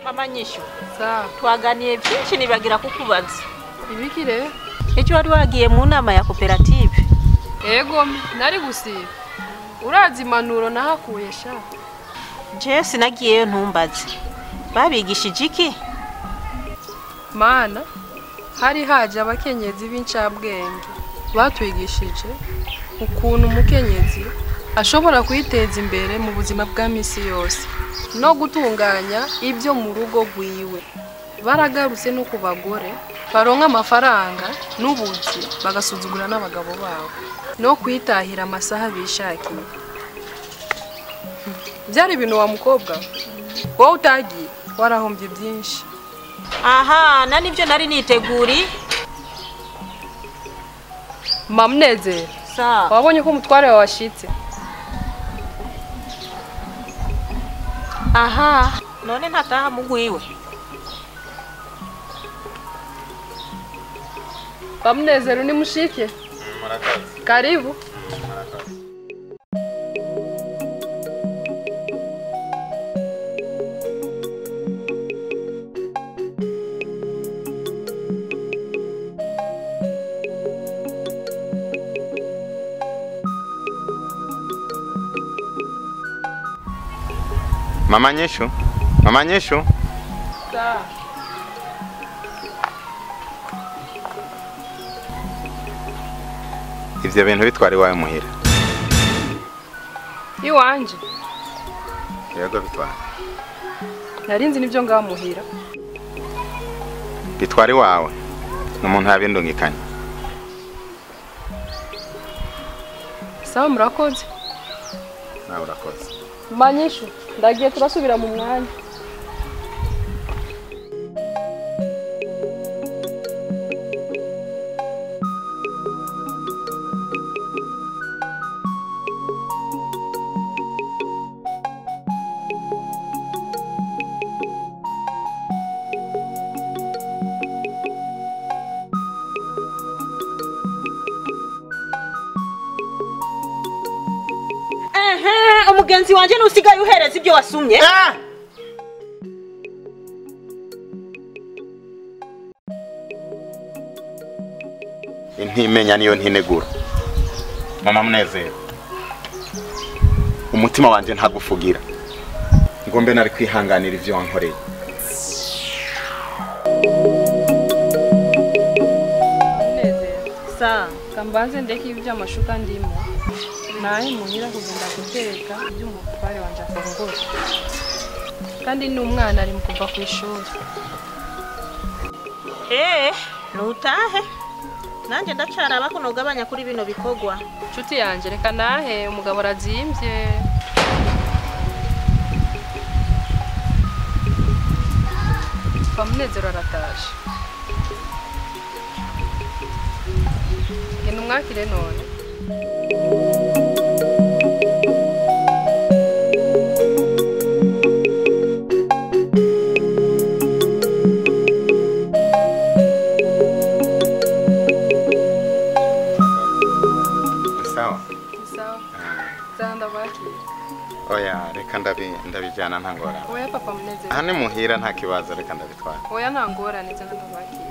mama nyishu sawa twaganiye byinshi nibagira kukubaza ibiki rero icyo wari wagiye mu nama ya koperative ego nari gusiba urazi impanuro nahakuye sha je sinagiyeyo ntumbaze babigishije iki mana hari haje abakenyezi b'incabwenge batwigishije ukuntu umukenyezi ashobora kwiteza imbere mu buzima bwa misi yose no gutunganya ibyo mu rugo rwiwe baragarutse no ku bagore baronka amafaranga n'ubuzi bagasuzugura n'abagabo babo no kwitahira amasaha bishakiye byari ibintu wa mukobwa wowe utagiye warahombye byinshi aha na nibyo nari niteguri mamunezero sa wabonye ko umutware wawe washitse aha none ntataha mugwiwe bamunezero ni mushike karibu Mama Nyeshu, Mama Nyeshu, ivyo bintu bitwara iwawe muhira. iwanje Yego bitwara. nari nzi nibyo ngamuhira Bitwara iwawe. N'umuntu yabindungikanye. sawa murakoze Nawe urakoze. manyishu ndagiye turasubira mu mwanya ehe umugenzi wanjye nusigaye uhereza ibyo wasumye Intimenya niyo ntinegura. Mama Munezero. Umutima wanje ntagufugira. Ngo mbe nari kwihanganira ivyo wankoreye. munezero sa kambanze ndeke ibi by'amashuka ndimo nahe muhira kugenda guteka ibyo umutware wanje afungura kandi n'umwana ari mu kuva ku ishuri eh nutahe nanjye ndacaraba ko nogabanya kuri bino bikorwa nshuti yanjye reka nahe umugabo arazimbye bamunezero arataje genda umwakire none Sawa. sawa zaha ndabakire Oya, reka ndabi ndabijana ntangora. oya papa munezero Aha ni muhira nta kibazo reka ndabitwara. oya nta ngorane zaha ndabakire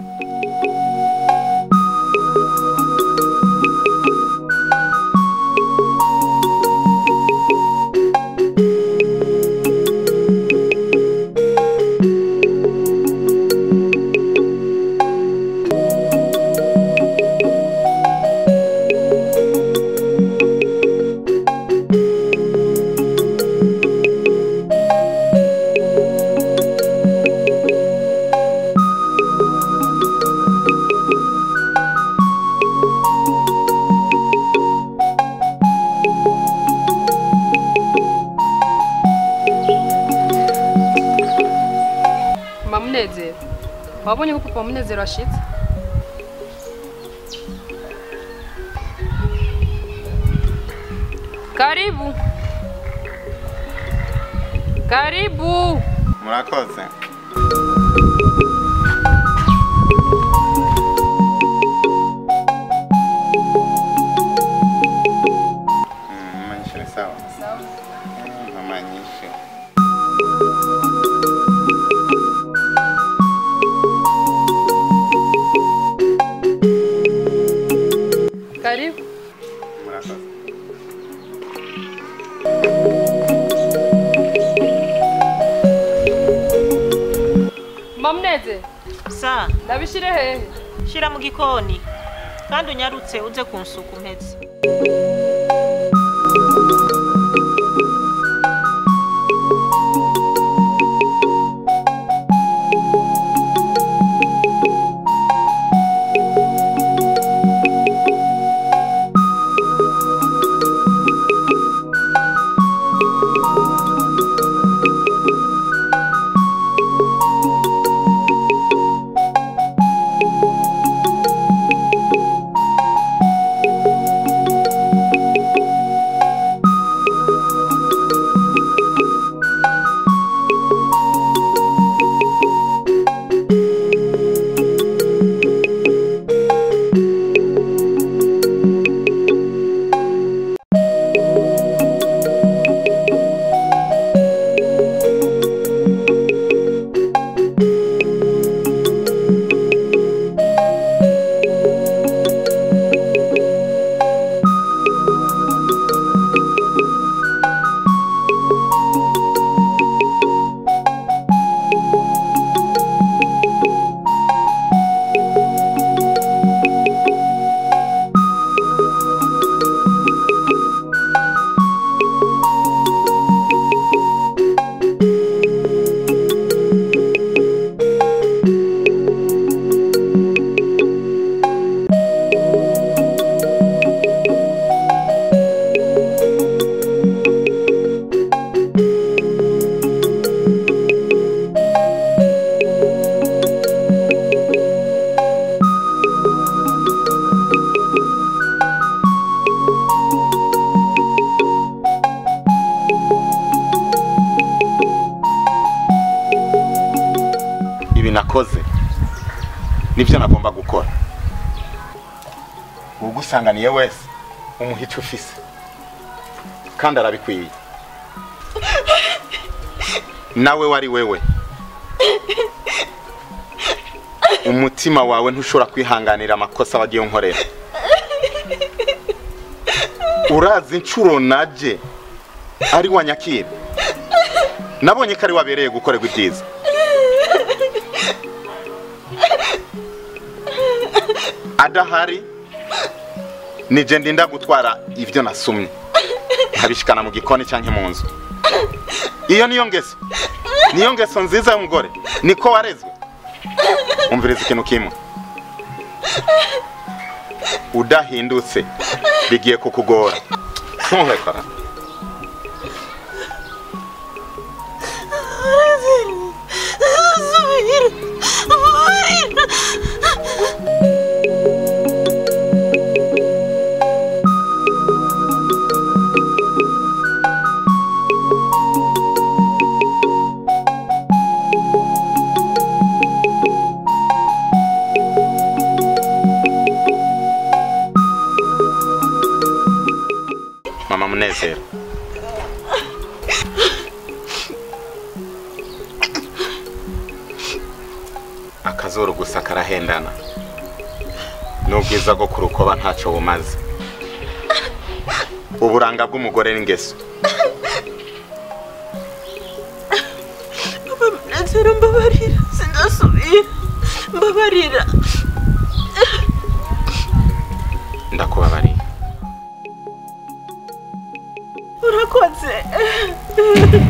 mama munezero wabonye ko papa munezero ashitse karibu karibu Murakoze. Mm, Mama Nyeshu ni sawa. Mama Nyeshu. mama muneze sa ndabishire hehe shira mu gikoni kandi unyarutse uze kunsuka umpeze ibi nakoze nibyo nagomba gukora ugusanganiye wese umuha icyo ufise kandi arabikwiye nawe wari wewe umutima wawe ntushobora kwihanganira amakosa wagiye unkorera urazi inshuro naje ari wa nyakira nabonye ko ari wabereye gukorerwa ibyiza adahari nije ndinda gutwara ibyo nasumye nkabishikana mu gikoni cyangwa mu nzu iyo niyo ngeso niyo ngeso nziza y'umugore niko warezwe umviriza ikintu kimwe udahindutse bigiye kukugora ntuhekara mama munezero akazuru gusa karahendana n'ubwiza bwo ku rukoba ntacyo bumaze uburanga bw'umugore n'ingeso Munezero mbabarira sindasubira mbabarira ndakubabariye urakoze